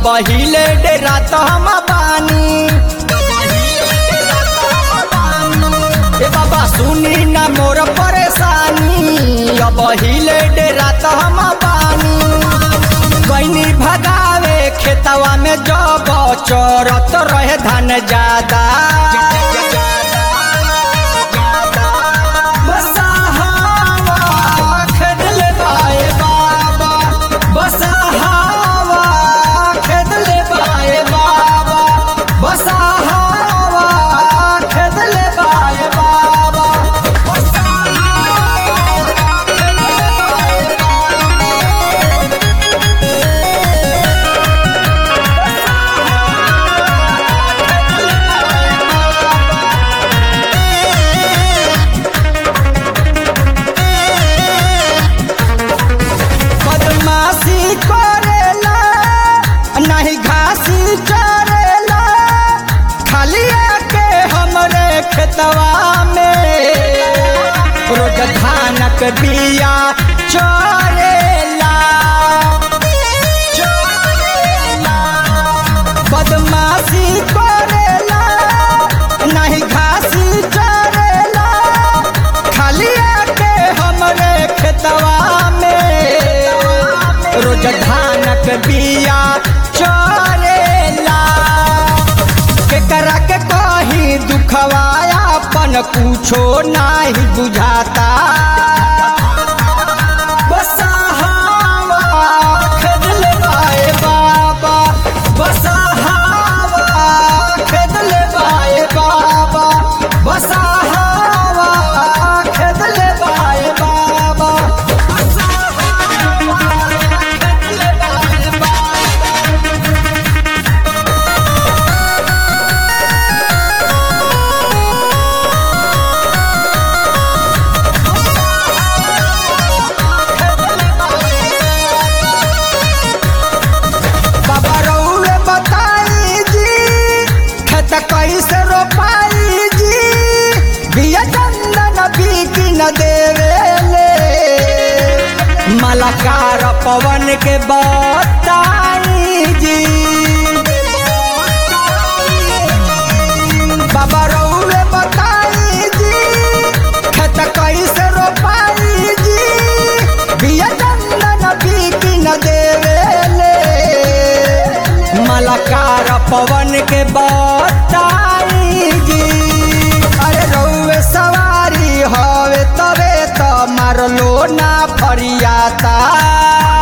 अब हिले डेरा तो हम बानी ए बाबा सुनी ना मोर परेशानी अब हिले डेरा तो हम बानी गईनी भगावे खेतवा में जब चरत रहे धान ज्यादा बसहावा खेदले बाए बाबा बसहावा खेदले बाए बाबा बसहावा खेदले बाए बाबा बदमाशी करेला नहीं घासी चरेला खाली आके हमरे खेतवा में रोज धानक बिया चरेला चरेला बदमाशी करेला नहीं घासी चरेला खाली आके हमरे खेतवा में रोज धानक बिया चरेला केकरा के कही दुखवाया अपन कुछो नाही बुझाता बसहावा खेदले बाए बाबा बसहावा खेदले बाए बाबा बसहावा खेदले बाए बाबा बसहावा खेदले बाए बाबा बाबा रउए बताई जी खेत कैसे रोपाई जी बिया चंदन बीकी न देवेले मलाकार पवन के बताई जी बाबा रउए बताई जी खेत कैसे रोपाई जी बिया चंदन बीकी न देवेले मलाकार पवन के बताई जी अरे रउए सवारी हवे तबे तो मारलो ना फरियाता